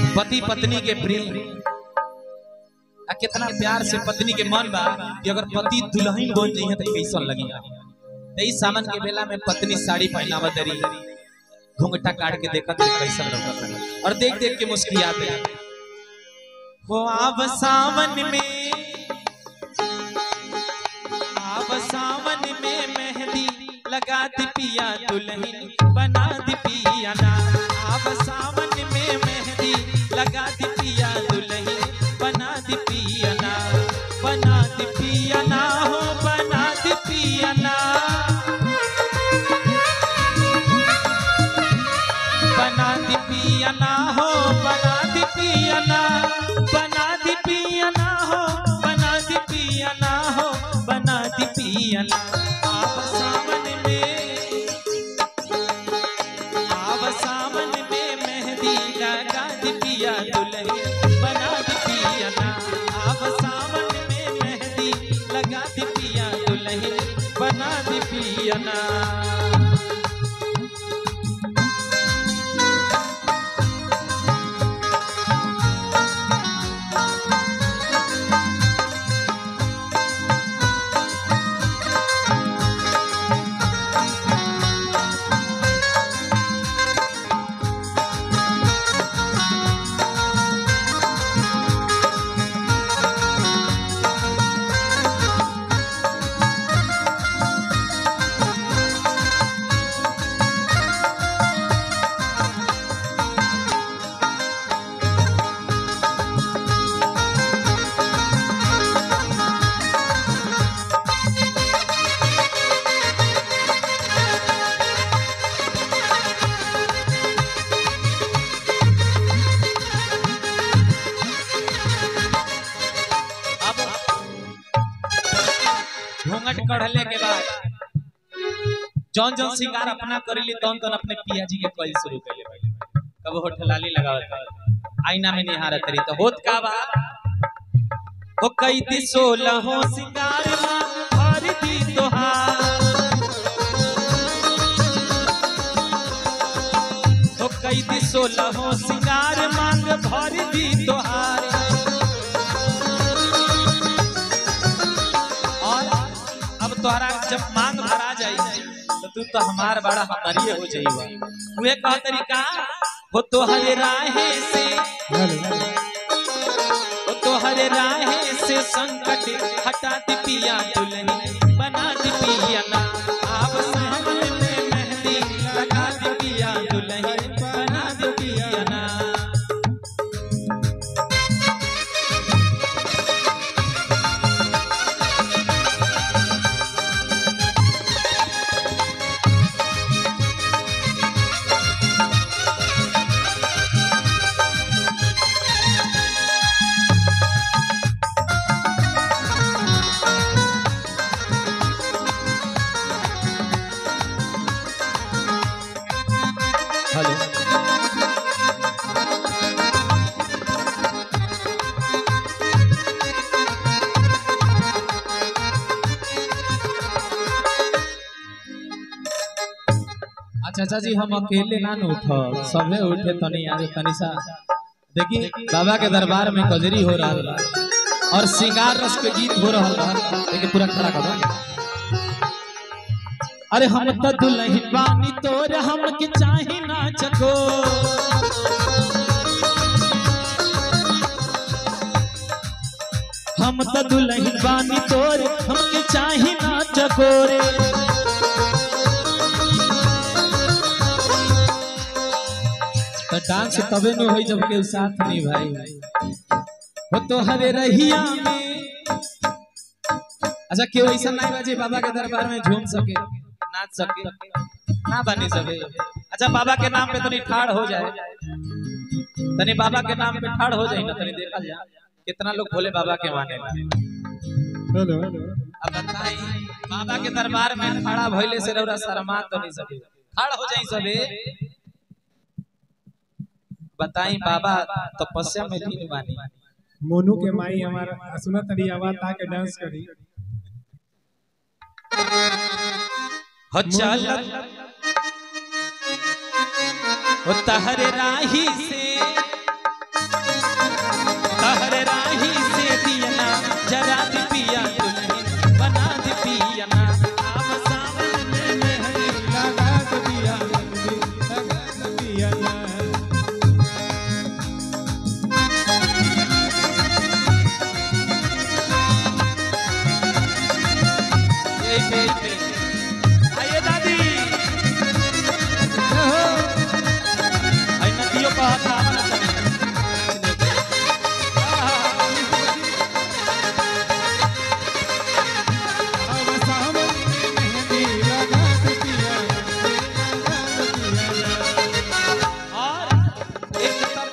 पति पत्नी के प्रेम आ कितना प्यार से पत्नी के मन बा कि अगर पति दुल्हन बन जाइए तो कैसन लगी तो इस सामान के बेला में पत्नी साड़ी पहनावत रही घूंघटा काट के देखत रही कैसन लगत रही और देख देख के मुस्कुराते रही हो आव सावन में आव सावन में मेहंदी लगा दी पिया दुल्हन बना दी पिया ना आव सावन में मेहंदी लगा दी पिया दुल्हन बना दी पिया ना बना दी पिया ना हो बना दी पिया ना बना दी पिया ना हो बना दी पिया ना बना दी पिया ना हो बना दी पिया ना हो बना दी पिया ना आप सावन में आप सावन में मेहंदी लगा दी पिया दुल्हन बना दी पिया ना आप सावन में मेहंदी लगा दी पिया दुल्हन बना दी पिया ना अब घूंघट कढ़ले के बाद जौन जौन सिंगार अपना करेली तौन तौन अपने पिया जी के कल शुरू कैले पहले कब होठलाली लगावत आईना में निहारत रही तो होत का बा हो कई दी सोलहो सिंगार मांग भर दी तोहार हो कई दी सोलहो सिंगार मांग भर दी तोहार और अब तोहरा जब मांग भरा जाई तो तू तो हमार बड़ा हमारी हो जाइबा उहे कह तरीका हो तोहरे राहे से हो तोहरे राहे से संकट हटा दी पिया दुल्हनी बना दी पिया ना आप सावन में मेहंदी लगा दी पिया दुल्हनी बना दी पिया ना हेलो अच्छा चाचा जी हम अकेले ना न उठ सबे उठे तनी आगे तनी सा देखी बाबा के दरबार में कजरी हो रहा बा और श्रृंगार रस के गीत हो रहा बा देखिए पूरा खड़ा कर दो अरे हम त दुल्हन बानी तोर हम के चाहे ना चको हम त दुल्हन बानी तोर हम के चाहे ना चकोरे तो डांस तबे न होई जब के साथ नहीं भाई हो तो हरे रहिया में अच्छा क्यों ऐसा नहीं बाजे बाबा के दरबार में झूम सके नाच सके ना बनी सके अच्छा बाबा के नाम पे तनी ठाड़ हो जाए तनी बाबा के नाम पे ठाड़ हो जाए ना तनी देखा जाए कितना लोग भोले बाबा के माने हेलो अब बताई बाबा के दरबार में खड़ा भइले से रौरा शर्मा तो नहीं सके खड़ा हो जाई सबे बताई बाबा तपस्या में लीन बानी मोनू के माई हमारा सुना तरी आवाज ताके डांस करी हो चल हो तहरे राही से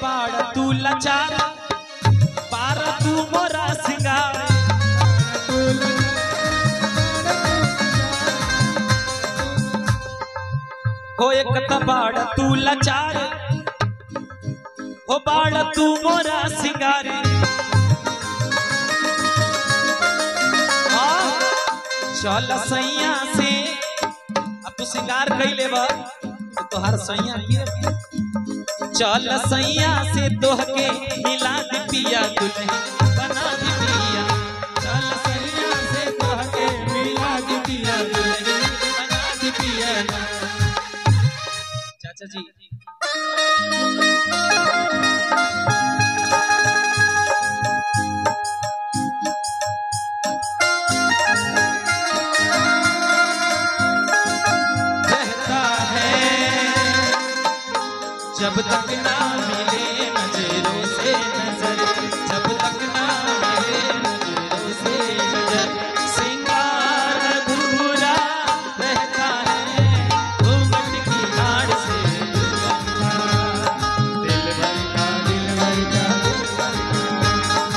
बाड़ तू लाचार पार तू मोरा सिंगार हो एक त बाड़ तू लाचार हो बाड़ तू मोरा सिंगार हाँ, चल सैया से अब तू सिंगार कैले बा तो तोहार सैया के चल सैया से तोहके मिला दी पिया दुल्हन बना दी पिया चल सैया से तोहके मिला दी पिया दुल्हन बना दी पिया चाचा जी कहता है जब तक ना मिले नजरों से नजर जब तक ना मिले नजरों से नजर सिंगार अधूरा रहता है घूंघट की आड़ से दुल्हन दिल भर का दिल भर का दिल भर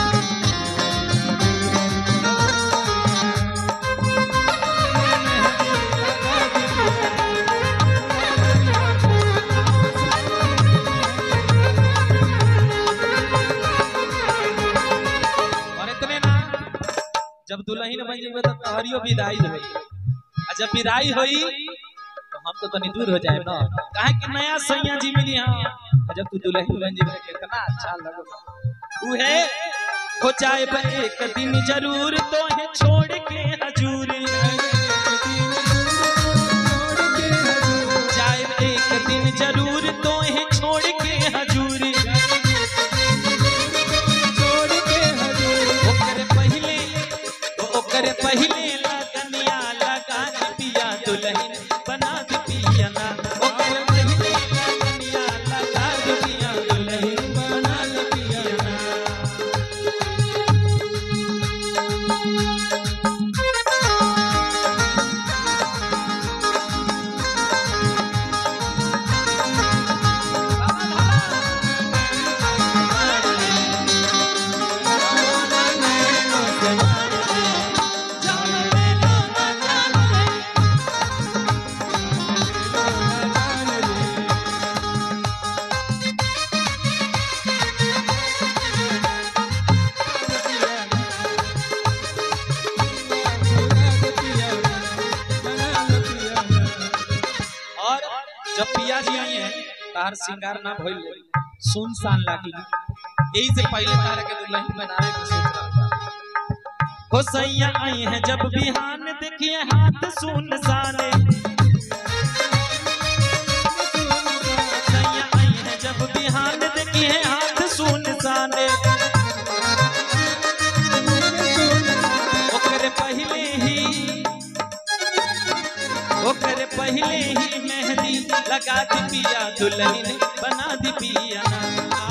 और इतने ना जब दुल्हन बन जेबे तो तोहरियो विदाई होई आ जब विदाई होई तो हम तो तनी दूर हो जाए ना काहे कि नया सैया जी मिली हां और जब तू दुल्हन बन जेबे तो कितना अच्छा लगो उहे हो जाए बे एक दिन जरूर तो है छोड़ के हजूर जाए एक दिन जरूर तो है छोड़ के हजूर ओकरे पहिले ओ ओकरे पहिले लगनिया लगा दी पिया दुल्हन बना दी पिया ना ओकरे पहिले लगनिया लगा दी पिया दुल्हन बना दी पिया ना और जब पिया जी आई है तार श्रृंगार ना भइल सुनसान लागी यही से पहले तार के दुल्हन बनावे के सोच रहा था हो सैया आई है जब बिहान देखिए हाथ सुनसाने सैया आई है जब बिहान देखिए हाथ सुनसाने ओकरे पहले ही ओकरे पहले ही मेहंदी लगा दी पिया दुल्हन बना दी पिया ना